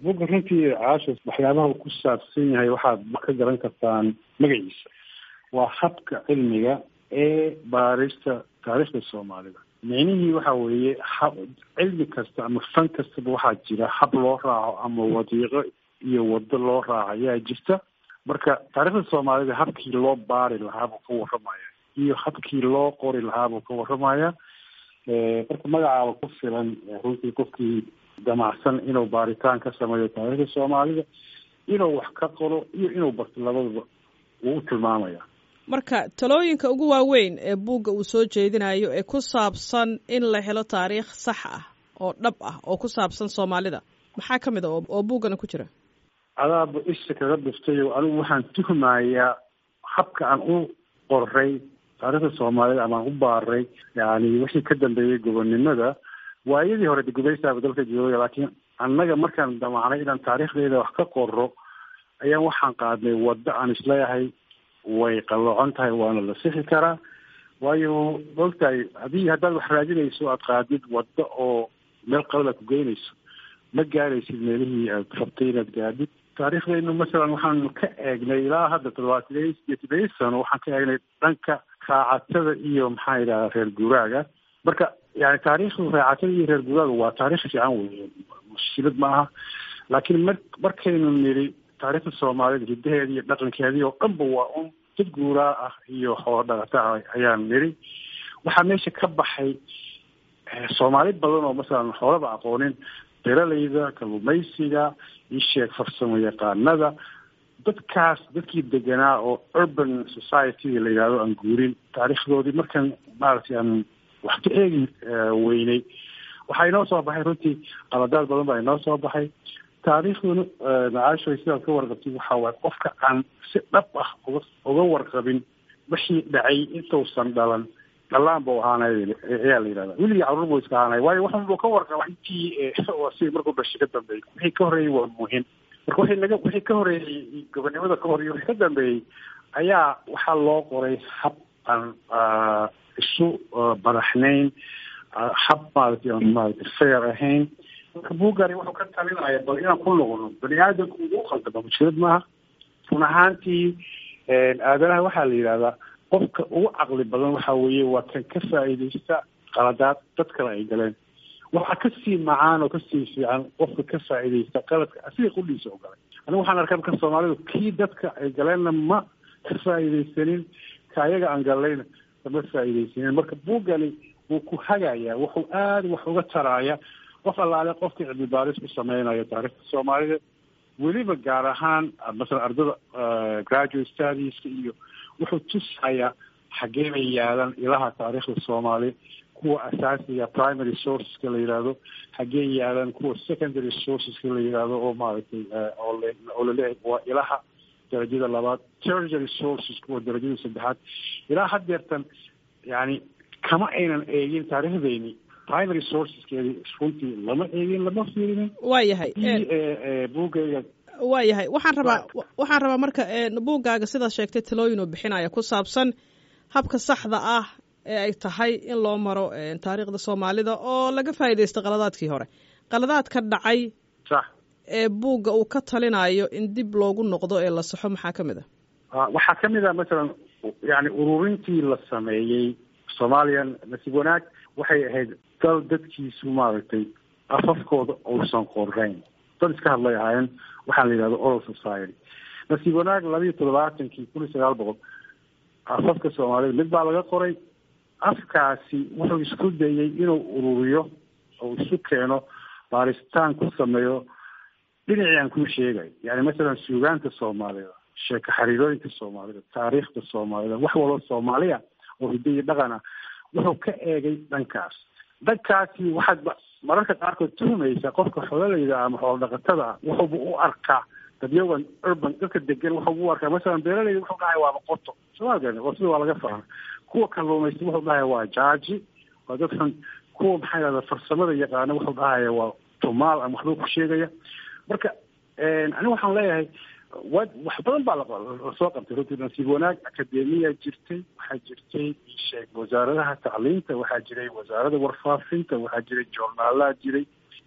buga runtii caasha waxyaabaha uu ku saabsan yahay waxaad ka garan kartaan magaciisa waa habka cilmiga ee baarista taariikhda soomaalida micnihii waxa weeye hab cilmi kasta ama fan kastaba waxaa jira hab loo raaco ama wadiiqo iyo wado loo raaco ayaa jirta marka taariikhda soomaalida habkii loo baari lahaa buu ka warramaya iyo habkii loo qori lahaa buu ka warramaya marka magacaaba ku filan runtii qofkii damacsan inuu baaritaan ka sameeyo taariikhda soomaalida inuu wax ka qoro iyo inuu barto labadaba wuu u tilmaamaya marka talooyinka ugu waaweyn ee buugga uu soo jeedinayo ee ku saabsan in la helo taariikh sax ah oo dhab ah oo ku saabsan soomaalida maxaa ka mid a oo buuggana ku jira adaaba isha kaga dhiftayo anigu waxaan tuhmayaa habka aan u qoray taariikhda soomaalida ama aan u baaray yani wixii ka dambeeyey gobonnimada waayadii hore de gumaystaaba dalka joogaya laakiin annaga markaan damacnay inaan taariikhdeeda wax ka qoro ayaan waxaan qaadnay waddo aan isleeyahay way qalloocon tahay waana la sixi karaa waayo maogtahay haddii haddaad wax raadinayso aad qaadid waddo oo meel qalada ku geynayso ma gaaraysid meelihii aad rabtay inaad gaadid taariikhdaynu masalan waxaanu ka eegnay ilaa hadda toddobaatan iyo todobiyi sano waxaan ka eegnay dhanka raacatada iyo maxaa yidhahda reer guuraaga marka yani taariikhdu raacatada iyo reer guuraaga waa taarikh fiican wey mushkilad ma aha laakiin mar markaynu nidhi taariikhda soomaalida hiddaheeda iyo dhaqankeedii oo dhanba waa un dad guuraa ah iyo xoolo dhaqata ah ayaan nidhi waxaa meesha ka baxay soomaali badan oo masalan xoolaba aqoonin beeralayda kalluumaysiga isheeg farsamo yaqaanada dadkaas dadkii deganaa oo urban society la yidhahdo aan guurin taariikhdoodii markaan maaragtay aan wax ka eegi weynay waxaa inoo soo baxay runtii qaladaad badan baa inoo soo baxay taariikhduna macaashoy sidaad ka warqabtid waxaa waaye qofka aan si dhab ah uga uga warqabin wixii dhacay intuusan dhalan dhalaan buu ahaanay ayaa la yidhahda weligii carruur buu iska ahaanay waayo waxun buu ka warqaba intii si markuu dhashay ka dambeeyey wixii ka horreeyey waa muhim marka wixii laga wixii ka horreeyey gobonnimada ka hor iyo wixii ka dambeeyey ayaa waxaa loo qoray hab aan isu badaxnayn hab maaragtay aan maaragtay fair ahayn marka buugani wuxuu ka talinaya bal inaan ku noqono bani aadamku ugu khaldama mushkilad maaha run ahaantii aadanaha waxaa la yidhahdaa qofka ugu caqli badan waxa weeye waa kan ka faa'iidaysta qaladaad dad kale ay galeen waxaa kasii macaan oo kasii fiican qofka ka faa'iidaysta qaladka asiga qudhiisa oo galay anigu waxaan arkaa marka soomaalidu kii dadka ay galeenna ma ka faa'iidaysanin ka ayaga aan galayna kama faa'iidaysanin marka buugani wuu ku hagayaa wuxuu aada wax uga taraaya qof allaale qofka cilmi baaris ku sameynayo taariikhda soomaalida weliba gaar ahaan masalan ardada graduate studieska iyo wuxuu tusayaa xaggee bay yaalaan ilaha taariikhda soomaaliya kuwa asaasiga primary sourceska la yidhaahdo xaggee yaalaan kuwa secondary sourceska la yidhaahdo oo maaragtay oo laleeyahay waa ilaha darajada labaad tertiary sources kuwa darajada saddexaad ilaa haddeertan yani kama aynan eegin taariikhdeeni primary sourceskeedi runtii lama eegin lama fiirinin waa yahay buugayga waa yahay waxaan rabaa waxaan rabaa marka buuggaaga sidaad sheegtay talooyin uu bixinaya ku saabsan habka saxda ah ee ay tahay in loo maro taariikhda soomaalida oo laga faa'iidaysto qaladaadkii hore qaladaadka dhacay sax ee buugga uu ka talinayo in dib loogu noqdo ee la saxo maxaa ka mid a waxaa ka mid a masalan yani ururintii la sameeyey somalian nasiib wanaag waxay ahayd dal dadkiisu maaragtay afafkooda uusan qorayn dad iska hadlay ahaayeen waxaa la yidhahda oral society nasiib wanaag labiiyo toddobaatankii kun iyo sagaal boqol afafka soomaalida mid baa laga qoray afkaasi wuxuu isku dayey inuu ururiyo oo isu keeno baaritaan ku sameeyo dhinacii aan kuu sheegay yani masalan suugaanta soomaalida sheeko xariirooyinka soomaalida taariikhda soomaalida wax walba soomaaliya oo hiddo iyo dhaqan ah wuxuu ka eegay dhankaas dhankaasi waxaad mararka qaarkood tuhumaysa qofka xoolalayda ama xoolo dhaqatada ah wuxuuba u arkaa dadyagan urban dadka degan wuxuu u arkaa masalan beeralayda wuxuu dhahay waaba qoto soomaalkan qotida waa laga fahma kuwa kalluumaysta wuxuu dhahay waa jaaji waa dad xun kuwa maxaa yidhahda farsamada yaqaana wuxuu dhahaya waa tumaal ama waxbuu ku sheegaya marka aniga waxaan leeyahay wa wax badan baa lasoo qabtay runtii nasiib wanaag akademiya jirtay waxaa jirtay sheeg wasaaradaha tacliinta waxaa jiray wasaarada warfaafinta waxaa jiray joornaalaha jiray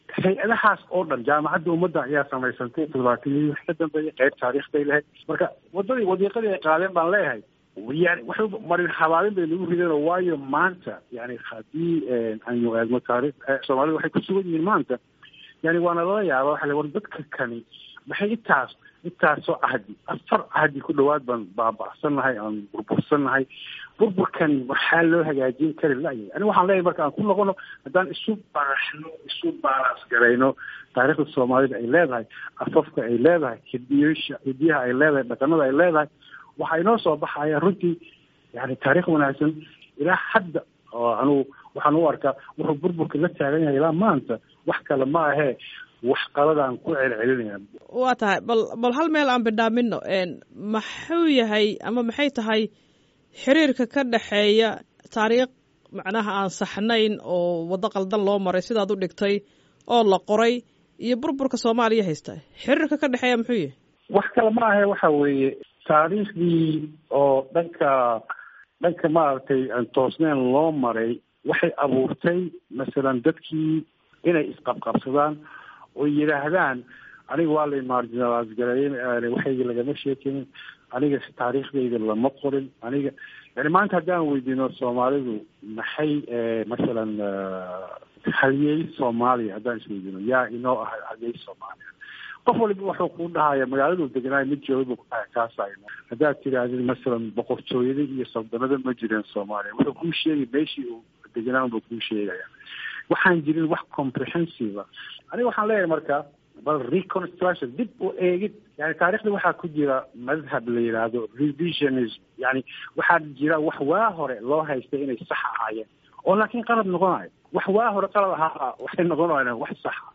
hay-adahaas oo dhan jaamacadda ummadda ayaa samaysantay toddobaatanyadii wax ka dambeeyay qayb taariikhday lahayd marka wadadii wadiiqadii ay qaadeen baan leeyahay yani waxay marin habaabin bay nagu rideen oo waayo maanta yani haddii aynu eegno taarikh soomaalida waxay ku sugan yihiin maanta yani waana lala yaaba waxa le war dadka kani maxay intaas intaasoo cahdi afar cahdi ku dhawaad baan baaba'sannahay aan burbursannahay burburkani waxaa loo hagaajin kari la'yahay ani waxaan leeyahay marka aan ku noqono haddaan isu baraxno isu baalaas garayno taariikhda soomaalida ay leedahay afafka ay leedahay hidiyasha hidiyaha ay leedahay dhaqanada ay leedahay waxaa inoo soo baxaya runtii yani taarikh wanaagsan ilaa hadda oo anugu waxaan u arkaa wuxuu burburka la taagan yahay ilaa maanta wax kale ma ahee wax qaladaan ku celcelinaya waa tahay bal bal hal meel aan bidhaamino maxuu yahay ama maxay tahay xiriirka ka dhexeeya taariikh macnaha aan saxnayn oo waddo qaldan loo maray sidaad u dhigtay oo la qoray iyo burburka soomaaliya haysta xiriirka ka dhexeeya muxuu yahay wax kale ma ahe waxa weeye taariikhdii oo dhanka dhanka maaragtay aan toosneen loo maray waxay abuurtay masalan dadkii inay isqabqabsadaan oo yidhaahdaan aniga waa la marginalize gareeyen waxayga lagama sheekinin aniga taariikhdayda lama qorin aniga yani maanta haddaan weydiino soomaalidu maxay masalan halyeey soomaaliya haddaan isweydiino yaa inoo ah halyeey soomaaliya qof waliba wuxuu ku dhahaya magaaladu deganaay mid jooga buu kudhahay kaasayno haddaad tidhaahdid masalan boqortooyada iyo saldanada ma jireen soomaaliya wuxuu kuu sheegay meeshii uu deganaan buu kuu sheegaya waxaan jirin wax comprehensive aniga waxaan leeyahay marka bal reconstruction dib u eegid yani taarikhda waxaa ku jira madhab la yidhaahdo revisionism yani waxaa jira wax waa hore loo haystay inay sax ahaayeen oo laakiin qalad noqonayo wax waa hore qalad ahaa waxay noqonayaan wax saxa